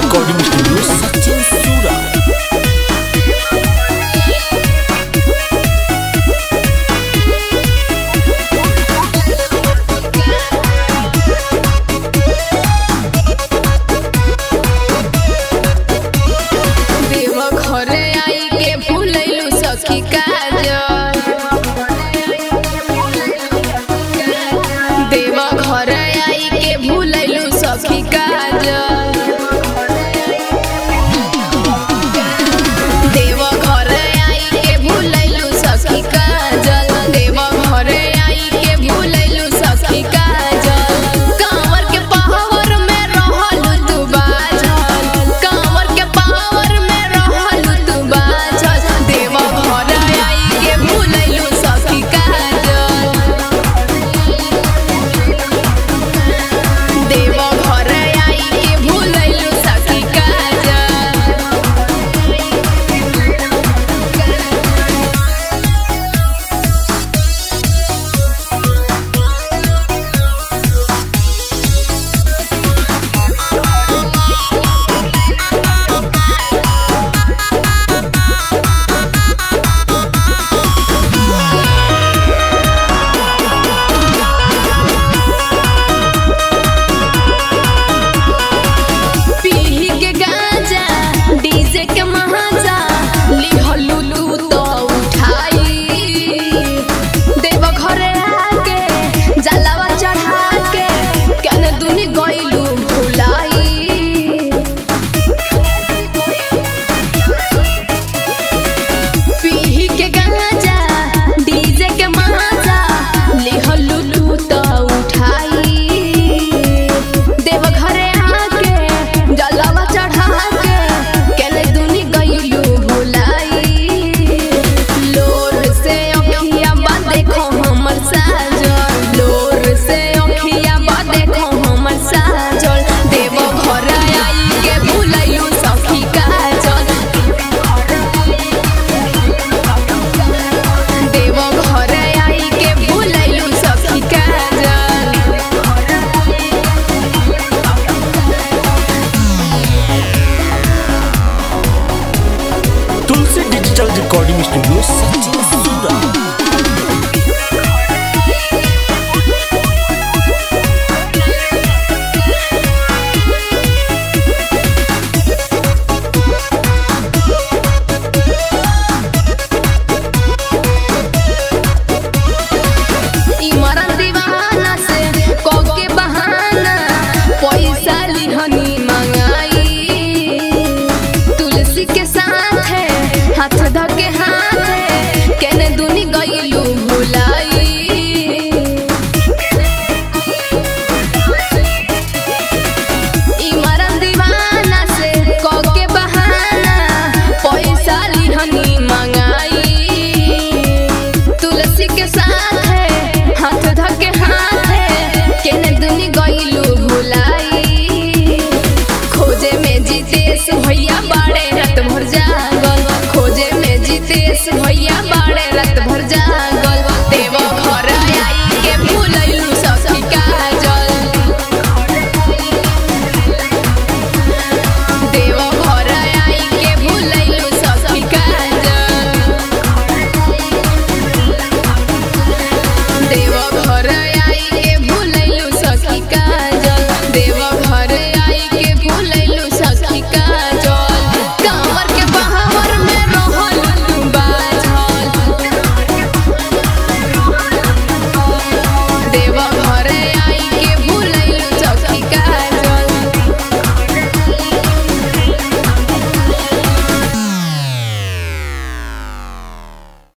recording studio Sachin सूरा देव घरे आई के भूलैलू सखी काजल देव घरे आई के भूलैलू सखी काजल देव घरे आई के भूलैलू सखी काजल देव घरे आई के भूलैलू सखी काजल कांवर के पावर में रहलू तू बाझल कांवर के पावर में रहलू तू बाझल देव घरे आई के भूलैलू सखी काजल देव घरे आई के भूलैलू सखी काजल पीही के गांजा डीजे के महाजा लिहलू तू तो उठाई देव घरे आके जलावा चढ़ा के कने दुनी गइलू भुलाई पीही के गांजा डीजे के महाजा लिहलू तू तो उठाई देव घरे आके जलावा चढ़ा के केले दुनी गइलू भुलाई लोर से अखिया बा देखो हमर साजल लोर से अखिया बा देखो हमर साजल देव घरे आई के भुलैलू सखी काजल देव घरे आई के भुलैलू सखी काजल Tulsi digital recording studio Sachin सूरा इमरन दीवाना से कोके बहाना पैसा लिहनी मंगाई तुलसी के साथ है हाथ धके हाथ है केने दुनी गइलू भुलाई इमरन दीवाना से कोके बहाना पैसा लिहनी मंगाई तुलसी के साथ है हाथ धके हाथ है केने दुनी गइलू भुलाई खोजे में जीतेश भैया बाड़े रात भर जागल खोजे में जीतेश भैया बाड़े रात भर जागल